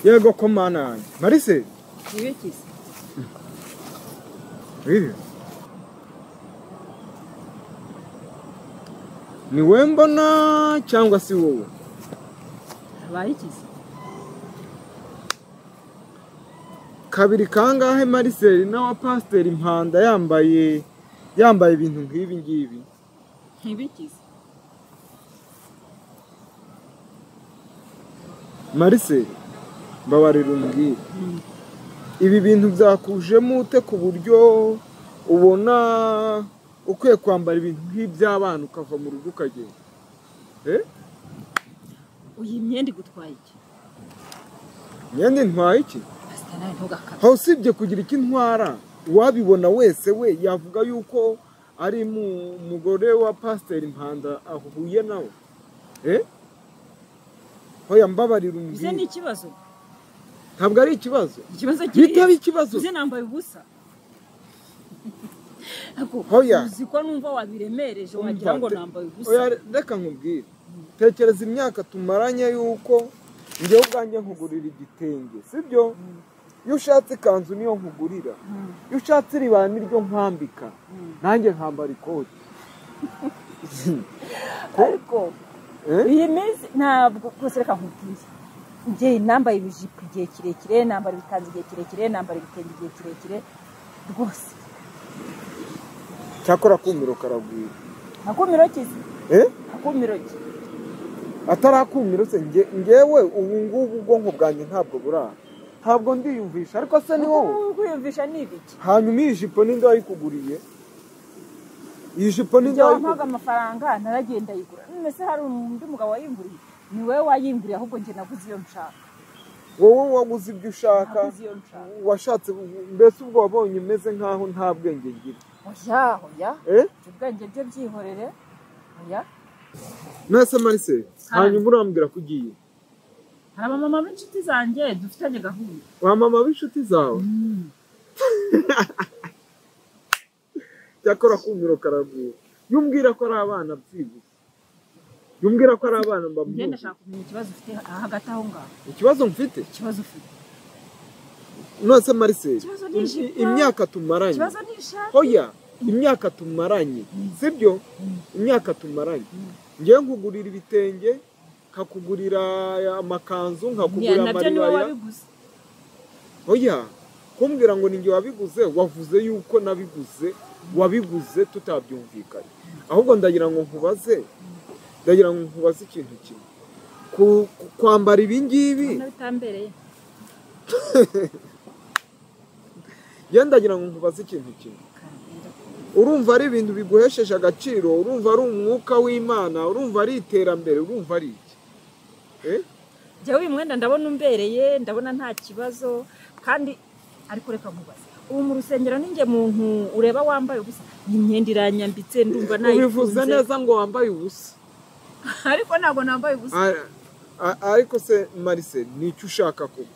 yego ko mana yanjye marise ibikize riri ni we mbona cyangwa se wowe abayikize kabiri kangahe mariseri n'awa pasiteri impanda yambaye yambaye ibintu nk'ibi ngibi ntibikize mariseri mbabarira umbwire Mm. ibi bintu byakujemo ute ku buryo ubona ukwiye kwambara ibintu nk'iby'abana ukava mu rugo ukagenda Eh? uyu myenda igutwaye iki imyenda intwaye iki pasita nawe ntugakabye aho usibye kugira icyo intwara uwabibona wese we yavuga yuko ari mu mugore wa pasiteri impanda ahuye nawe Eh? hoya mbabarira ize ni umbwire ikibazo ntabwo ari ikibazo ikibazo bitaba kiriya ikibazo uze nambaye ubusa Ako, Hoya. uzi ko numva wabiremereje wagira Umva, ngo te- nambaye ubusa oya, reka nkubwire tekereza imyaka tumaranye y'uko njyewe ubwanjye nkugurira igitenge sibyo iyo ushatse ikanzu niyo nkugurira Mm, iyo ushatse iribana niryo nkwambika mm. nanjye nkambara ikoti ariko Eh? iyi minsi ntabwo rwose reka nkubwire njye nambaye ibijipo igihe kirekire nambara ibikanzu igihe kirekire nambara ibitenge igihe kirekire rwose cyakora akumiro karagwira akumiro kize Eh? akumiro ki atari akumiro se njye- njyewe ubu ngubu ubwonko bwanjye ntabwo burara ntabwo ndiyumvisha ariko se ni wowe kwiyumvisha ni ibiki hanyuma iyi jipo ni nde wayikuguriye iyi jipo ni nde ibyo wampaga wayikuguriye amafaranga naragenda yigura none se hari undi mugabo wayinguriye ni wowe wayinguriye ahubwo njye naguze iyo nshaka wowe waguze ibyo ushaka naguze iyo nshaka washatse mbese ubwo wabonye umeze nk'aho nta bwenge ngira oya oya Eh? ibyo ubwenge byo byihorere oya mwese marise hanyuma urambwira ko ugiye hari abamama b'inshuti zanjye dufitanye gahunda wa mama w'inshuti zawe cyakora kumiro karagwira yumbwira ko ari abana byibutse yumbwira ko ari abana njye mbabwira ndashaka kumenya ikibazo ufite hagati aho ngaho ikibazo mfite ikibazo ufite nonese mariseri Ikibazo ni ijipo. imyaka tumaranye ikibazo ni ishati hoya imyaka tumaranye sibyo imyaka tumaranye ngewe nkugurira ibitenge nkakugurira amakanzu nkakugurira nabyo niwe amaribaya wabiguze hoya kumbwira ngo ninjye wabiguze wavuze yuko nabiguze wabiguze tutabyumvikanye ahubwo ndagira ngo nkubaze ndagira ngo nkubaze ikintu kimwe Ku- ku- kwambara ibi ngibi ubona bitambereye njyewe ndagira ngo nkubaze ikintu kimwe urumva ari ibintu biguhesheje agaciro urumva ari umwuka w'imana urumva ari iterambere urumva ari iki Eh? njyewe uyu mwenda ndabona umbereye ndabona nta kibazo kandi ariko reka nkubaze ubu mu rusengero ninjye muntu ureba wambaye ubusa iyi myenda iranyambitse ndumva ubivuze nayikunze neza ngo wambaye ubusa ariko ntabwo nambaye ubusa A- a- ariko se marise ni icyo ushaka kuba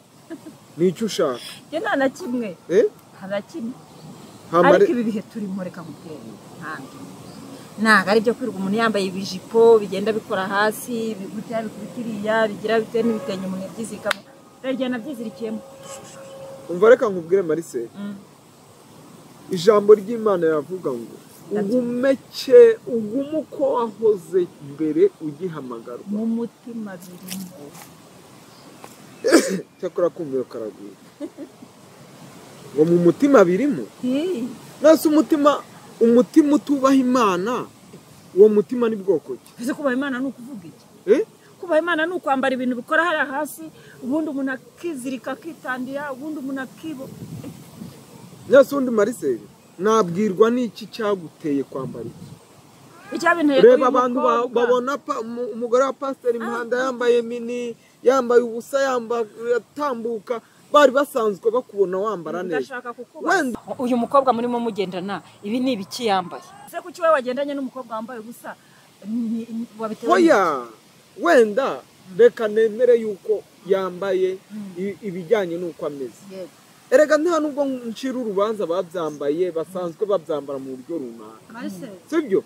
ni icyo ushaka njye nta na kimwe Eh? nta na kimwe Nta ariko mari- ibi bihe turimo reka nkubwire ntabwo ntabwo ari ibyo kwirirwa umuntu yambaye ibijipo bigenda bikora hasi bigutera bikuriya bigira bitewe n'ibitenge umuntu yabyizirikamo dore igihe nabyizirikiyemo umva reka nkubwire marise Mm. ijambo ry'imana yavuga ngo ugumeke ugume uko wahoze mbere ugihamagarwa mu mutima birimo cyakora kumvira karagwira ngo mu mutima birimo Hi. nasi umutima umutima utubaha imana uwo mutima ni bwoko ki ese kubaha imana ni ukuvuga iki Eh? kubaha imana ni ukwambara ibintu bikora hariya hasi ubundi umuntu akizirika akitandira ubundi umuntu akibo nasi undi mariseri nabwirwa n'iki cyaguteye kwambara iki icyabinteye reba abantu ba- babona pa- umu- umugore wa pasiteri muhanda yambaye mini yambaye ubusa yambaye atambuka bari basanzwe bakubona wambara neza ndashaka kukubaza wenda uyu mukobwa murimo mugendana ibi ni ibiki yambaye ese kuki wowe wagendanye n'umukobwa wambaye ubusa ni- ni- wabitewe hoya wenda reka nemere yuko yambaye Mm. i- ibijyanye n'uko ameze n'iki? Yego. erega nta nubwo ncira urubanza babyambaye basanzwe babyambara mu buryo runaka sibyo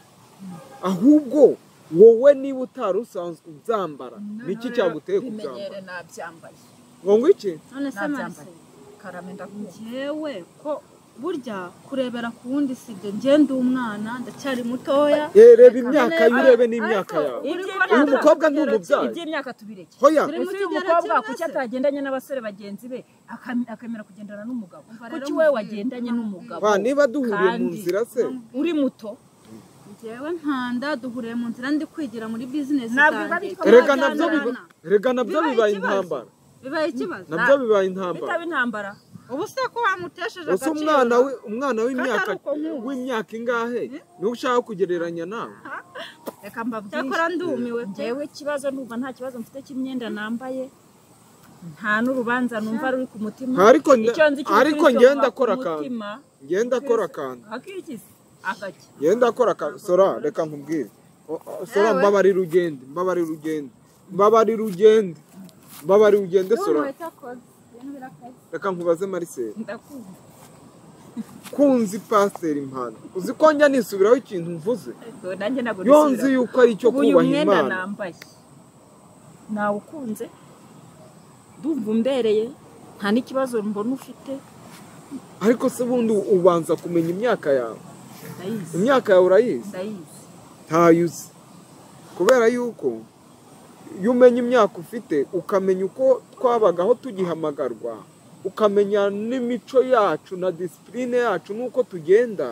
ahubwo wowe niba utari usanzwe ubyambara Noneho niki rero cyaguteye bimenyere kubyambara nabyambaye ngo ngwiki none se nabyambaye marisi karame ndakunda ngewe ko burya kurebera ku wundi si ibyo njye ndi umwana ndacyari mutoya Eh, reba imyaka ye urebe Ariko- n'imyaka yawe Uyu Iby'imyaka- mukobwa ni umubyeyi. iby'imyaka tubireke hoya Turi ese mu uyu kigero mukobwa kimwe kuki se? atagendanye n'abasore bagenzi be akam- akemera kugendana n'umugabo Umva rero kuki we mubyeyi, wagendanye n'umugabo ba niba duhuriye mu Kandi- nzira se uri muto ngewe ntanda duhuriye mu nzira ndi kwigira muri bizinesi Ntabwo biba zanjye bitwa erega Amajyana nabyo biba Amajyana. erega nabyo Bibaye bibaye ikibazo. intambara bibaye ikibazo nabyo bibaye intambara bitaba intambara ubu se ko wamutesheje ese umwana we umwana w'imyaka Kandi ari uko nkuzi. w'imyaka ingahe niwe ushaka kugereranya nawe reka mbabwire cyakora ndumiwe pe ngewe ikibazo ndumva nta kibazo mfite cy'imyenda nambaye nta n'urubanza numva ruri ku mutima Ariko nda- Icyo nzi cy'ukuri ariko cyo njye vuba ndakora ku akantu. mutima, ngenda akora akantu akikisi agaki ngenda akora akantu sora reka nkubwire O- o- sora Yewe. mbabarira ugende mbabarira ugende mbabarira ugende mbabarira ugende sora Ndumva itakoze, ibintu birakaze. reka nkubaze mariseri ndakunda kunzi pasiteri impano uzi ko njya nisubiraho ikintu mvuze Ubwo nanjye ntabwo iyo nisubira. nzi yuko ari icyo ubu uyu kubaha mwenda imana nambaye nawukunze ndumva umbereye nta n'ikibazo mbona ufite ariko se ubundi ubanza kumenya imyaka yawe ndayizi imyaka yawe urayizi ndayizi ntayo uzi kubera yuko iyo umenya imyaka ufite ukamenya uko twabagaho tugihamagarwa ukamenya n'imico yacu na disipurine yacu n'uko tugenda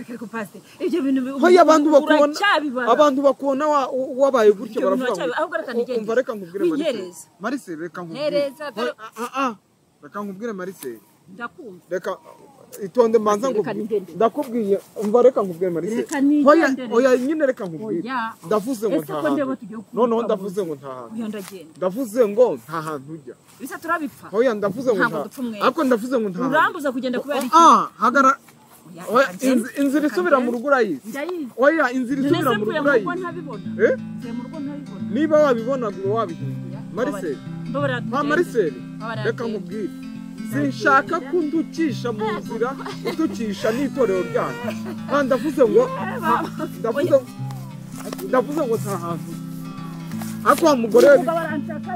Ariko pasiteri, ibyo bintu bi- Hoya abantu bakubona- uracyabibara. abantu bakubona wa- u- wabaye gutyo Ibyo bintu baravuga ngo uracyabibara. Ahubwo reka nigende. umva reka nkubwire mariseri Winyereze. mariseri reka nkubwire Ntereza, Hoya, dore- ah, ah, ah. reka nkubwire mariseri ndakumva reka itonde manza Reka nkubwire nigendere. ndakubwiye umva reka nkubwire marise Reka nigendere. hoya hoya nyine reka nkubwire Oya. ndavuze ngo Ese nta ko ndeba hantu tugiye kuvuga noneho ngo- ndavuze ngo nta hantu uyu ndagenda ndavuze ngo nta hantu ujya bisa turabipfa hoya ndavuze ngo Ntabwo nta dupfa umwere. ariko ndavuze ngo nta hantu urambuza kugenda kubera iki ah hagara Oya, hoya, reka ngende. inzi- inzira Reka isubira mu ngende. rugo urayizi ndayizi hoya inzira None isubira se mu mvuye rugo mu rugo urayizi ntabibona Eh? mvuye mu rugo ntabibona niba wabibona ngo wabihindura marise Mbabarira, nta tugende. mariseri Mbabarira, reka tugende. nkubwire sinshaka ko unducisha mu nzira uducisha n'itorero ryanyu nta ndavuze ngo ndavuze ndavuze ngo nta hantu ariko wa mugore we Umugabo aranshaka